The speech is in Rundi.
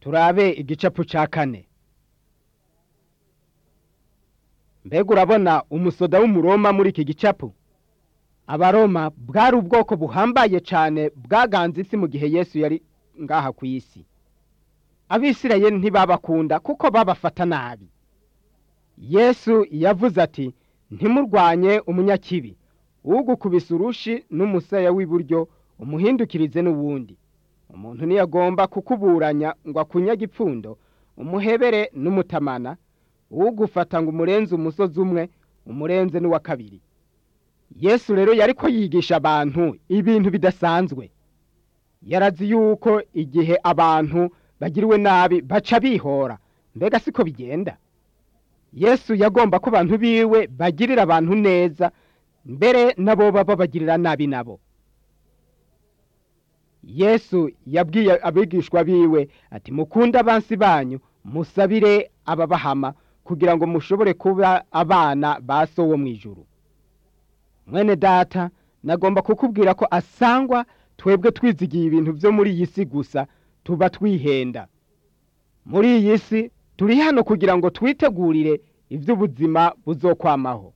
turabe igicapu ca kane mbega urabona umusoda w'umuroma muri iki gicapu abaroma bwari ubwoko buhambaye cyane bwaganze isi mu gihe yesu yari ngaha ku isi abisirayeli ntibabakunda kuko babafata nabi yesu yavuze ati ntimurwanye umunyakibi ugukubise urushi n'umusaya w'iburyo umuhindukirize n'uwundi umuntu ntiyagomba kukuburanya ngo akunyage ipfundo umuhebere n'umutamana ugufata ngo umurenze umusozi umwe umurenze n'uwa kabiri yesu rero yari ko yigisha abantu ibintu bidasanzwe yarazi yuko igihe abantu bagiriwe nabi baca bihora mbega siko bigenda yesu yagomba ko abantu biwe bagirira abantu neza mbere nabo baba bagirira nabi nabo yesu yabwiye abigishwa biwe ati mukunde abansi banyu musabire ababahama kugira ngo mushobore kuba abana ba so wo mu ijuru mwene data nagomba kukubwira ko asangwa twebwe twizigiye ibintu byo muri iyi si gusa tuba twihenda muri iyi si turi hano kugira ngo twitegurire iby'ubuzima buzokwamaho